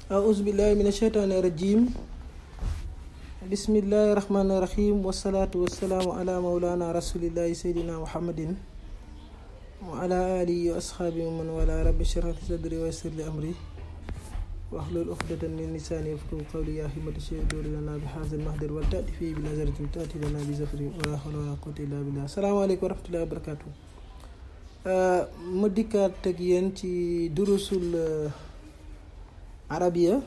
أعوذ بالله من الشيطان الرجيم بسم الله الرحمن الرحيم والصلاة والسلام على مولانا رسول الله سيدنا محمد وعلى آله وأصحابه ومن والاه رب اشرح لي صدري ويسر لي أمري واحلل عقدة من لساني يفقهوا قولي يا همة الشيخ دور لنا بهذا المهدر ولتأتي فيه بنظرة تأتي لنا بزفر ولا حول ولا قوة إلا بالله السلام عليكم ورحمة الله وبركاته ma dikkaat ak yéen ci durusul arabiya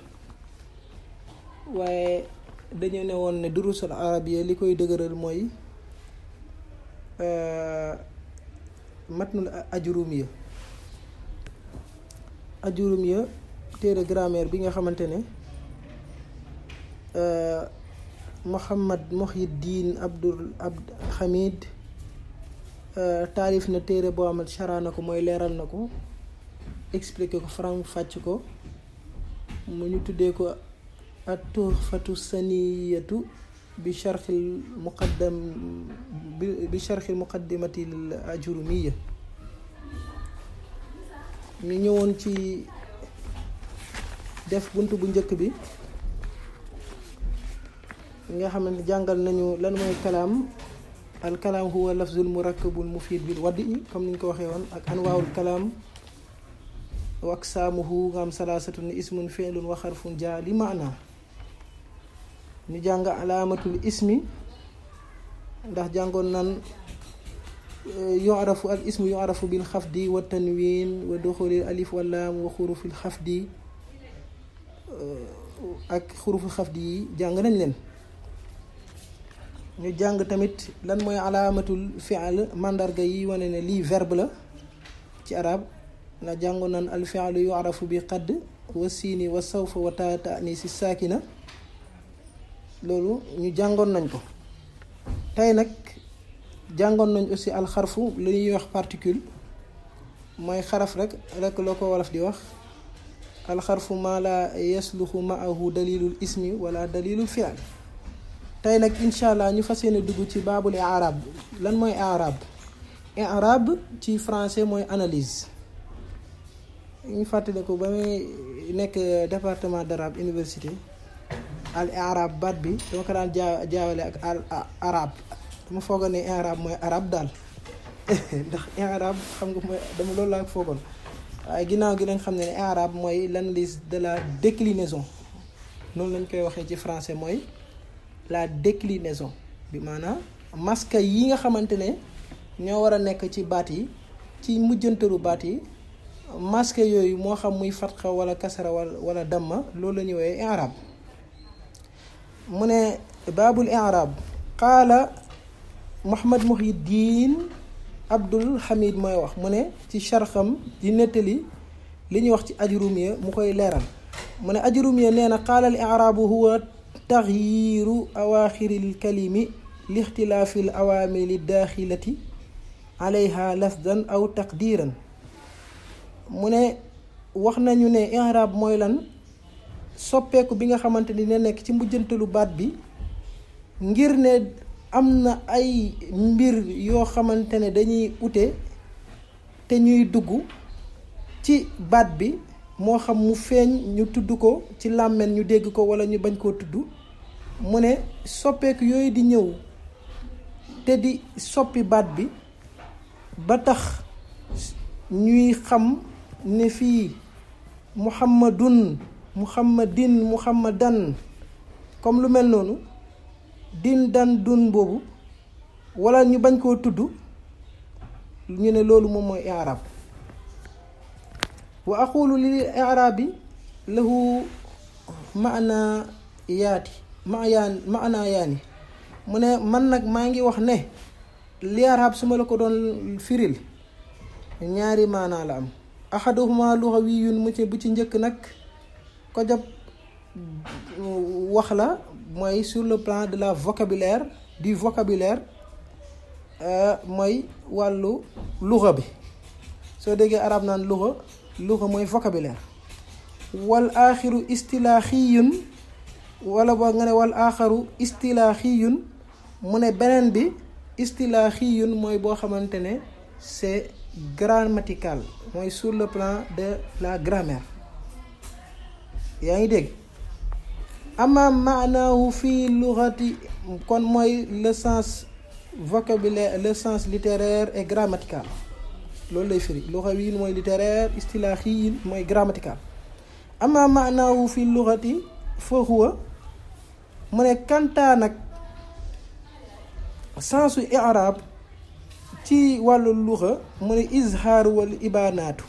waaye dañu ne woon ne durusul arabiya li koy dëgëral mooy matnul ajurumiya ajurumiya téere grammaire bi nga xamante ne Muhammad Muhyiddin Abdul Abd Hamid taalif na téere boo amat chara na ko mooy leeral na ko expliqué ko faram fàcc ko mu ñu tuddee ko at tuhfatu saniyatu bi charxil muqaddam bi charxil muqaddimatil ajurumiya ñu ñëwoon ci def bunt bu njëkk bi nga xamante jàngal nañu lan mooy kalaam al kalaam huwa lafzul murakkabul mufiid bil wadi comme ni ñu ko waxee woon ak anwaawul kalaam wa aqsaamuhu nga am salaasatun ismun fi'lun wa xarfun jaa li maana ñu jàng alaamatul ismi ndax jàngoon nan yu'rafu al ismu yu'rafu bil xafdi wa tanwiin wa duxulil alif wa laam wa xurufil xafdi ak xurufil xafdi yi jàng nañ leen ñu jàng tamit lan mooy alaamatul fi'l mandarga yi wane ne lii verbe la ci arab na jàngoon naan al fi'lu yu'rafu bi qadd wa siini wa sawfa wa taa ta'niisi saakina loolu ñu jàngoon nañ ko tey nag jàngoon nañ aussi alxarfu lu ñuy wax particule mooy xaraf rek rek loo ko wolof di wax alxarfu maa la yasluxu maahu dalilul ismi wala dalilul fi'l tey nag incha allah ñu fas yéene dugg ci baabul i'raab lan mooy i'raab i'raab ci français mooy analyse ñu fàttali ko ba muy nekk département d'arabe université al i'raab baat bi dama ko daan jaa jaawale ak al arab dama foogoon ne i'raab mooy arab daal ndax i'raab xam nga mooy dama loolu laa foogoon waaye ginnaaw gi lañ xam ne ne i'raab mooy l'analyse de la déclinaison noonu lañ koy waxee ci français mooy la déclinaison bi maanaam masque yi nga xamante ne ñoo war a nekk ci baat yi ci mujjantalu baat yi masque yooyu moo xam muy fatxa wala kasara wala wala damma loolu la ñuy woowee i'rab mu ne baabul i'rab qaala Muhammad Muhyiddin Abdul Hamid mooy wax mu ne ci charxam di nettali li ñuy wax ci ajrumiya mu koy leeral mu ne ajrumiya nee na qaala al i'rabu huwa taxyiiru awaaxiril kalimi lixtilaafil awaamili daaxilati alayha lafdan aw taqdiiran mu ne wax nañu ne i'raab mooy lan soppeeku bi nga xamante ni ne nekk ci mujjantalu baat bi ngir ne am na ay mbir yoo xamante ne dañuy ute te ñuy dugg ci baat bi moo xam mu feeñ ñu tudd ko ci làmmiñ ñu dégg ko wala ñu bañ koo tudd mu ne soppeeku yooyu di ñëw te di soppi baat bi ba tax ñuy xam ne fii muhammadun muhammadin muhammadan comme lu mel noonu din dan dun boobu wala ñu bañ koo tudd ñu ne loolu moom mooy i'rab wa aqulu lil i'rabi lahu maana yaati mayaan maana yaani mu ne man nag maa ngi wax ne li i'rab su ma la ko doon firil ñaari maanaa la am ahaduhuma lughawiyun mu ci bu ci njëkk nag ko jab wax la mooy sur le plan de la vocabulaire du vocabulaire mooy wàllu lugha bi soo déggee arab naan lugha lugha mooy vocabulaire wal aaxiru istilaaxiyun wala boo nga ne wal aaxaru istilaaxiyun mu ne beneen bi istilaaxiyun mooy boo xamante ne c'est grammatical mooy sur le plan de la grammaire yaa ngi dégg ama maanaahu fii lughati kon mooy le sens vocabulaire le sens littéraire et grammatical loolu lay firi lughawiyin mooy littéraire istilaahiyin mooy grammatical ama maanaahu fii lughati fa huwa mu ne kantaa nag sensu i'rab ci wàllu luxa mu ne izhaaru wal ibaanaatu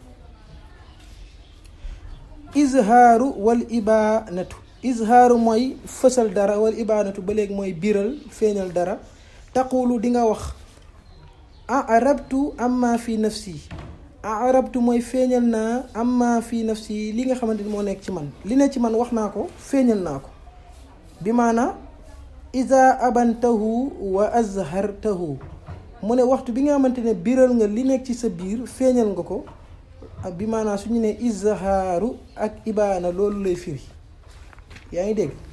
izhaaru wal ibaanatu izhaaru mooy fësal dara wal ibaanatu ba léegi mooy biral feeñal dara taqulu di nga wax arabtu amma fi nafsi arabtu mooy feeñal naa amma fi nafsi li nga xamante ni moo nekk ci man li ne ci man wax naa ko feeñal naa ko bi maana iza abantahu wa azhartahu mu ne waxtu bi nga xamante ne biral nga li nekk ci sa biir feeñal nga ko bi maanaam su ñu ne izhaaru ak ibaana loolu lay firi yaa ngi dégg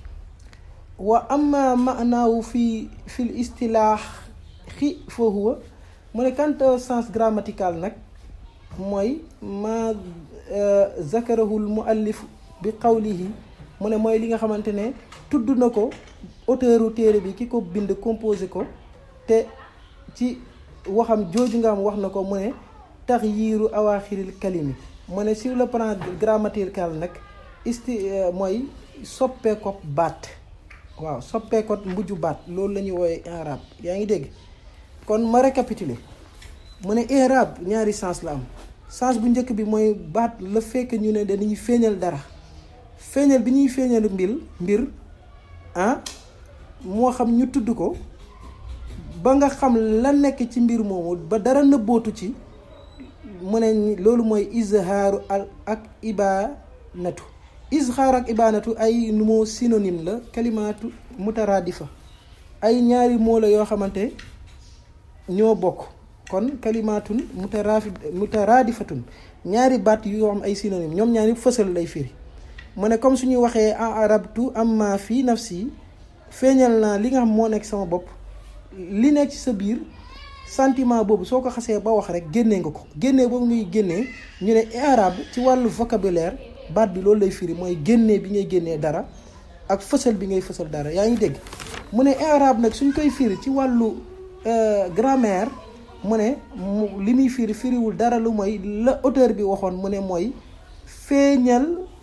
wa amma maanaawu fi fil istilaax xi fa huwa mu ne quant au sens grammatical nag mooy ma zakarahul muallif bi qawlihi mu ne mooy li nga xamante ne tudd na ko auteuru téere bi ki ko bind composé ko te ci waxam jooju nga am wax na ko mu ne taxyiiru awaaxiril kalimi mu ne sur le plan grammatical nag isti mooy soppee ko baat waaw soppee ko mbujju baat loolu la ñuy woowee i'rab yaa ngi dégg kon ma récapituler mu ne i'rab ñaari sens la am sens bu njëkk bi mooy baat la fekk ñu ne dañuy feeñal dara feeñal bi ñuy feeñal mbir mbir ah moo xam ñu tudd ko ba nga xam la nekk ci mbir moomu ba dara nëbbootu ci mu ne loolu mooy izhaaru al ak ibaanatu izhaaru ak ibaanatu ay moo synonyme la kalimaatu mutaraadifa ay ñaari moo la yoo xamante ñoo bokk kon kalimaatun mutaraafi mutaraadifatun ñaari baat yoo xam ay synonyme ñoom ñaari fësal lay firi mu ne comme suñuy waxee arabtu amma fi nafsi feeñal naa li nga xam moo nekk sama bopp li nekk ci sa biir sentiment boobu soo ko xasee ba wax rek génnee nga ko génnee boobu ngay génnee ñu ne i'rab ci wàllu vocabulaire baat bi loolu lay firi mooy génnee bi ngay génnee dara ak fësal bi ngay fësal dara yaa ngi dégg mu ne i'rab nag suñ koy firi ci wàllu grammaire mu ne li muy firi firiwul dara lu mooy la auteur bi waxoon mu ne mooy feeñal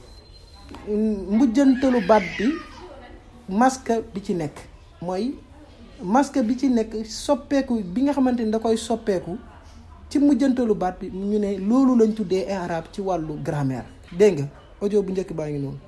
mujjantalu baat bi masque bi ci nekk mooy masque bi ci nekk soppeeku bi nga xamante ni da koy soppeeku ci mujjantalu baat bi ñu ne loolu lañ tuddee i'rab ci wàllu grammaire dégg nga audio bu njëkk baa ngi noonu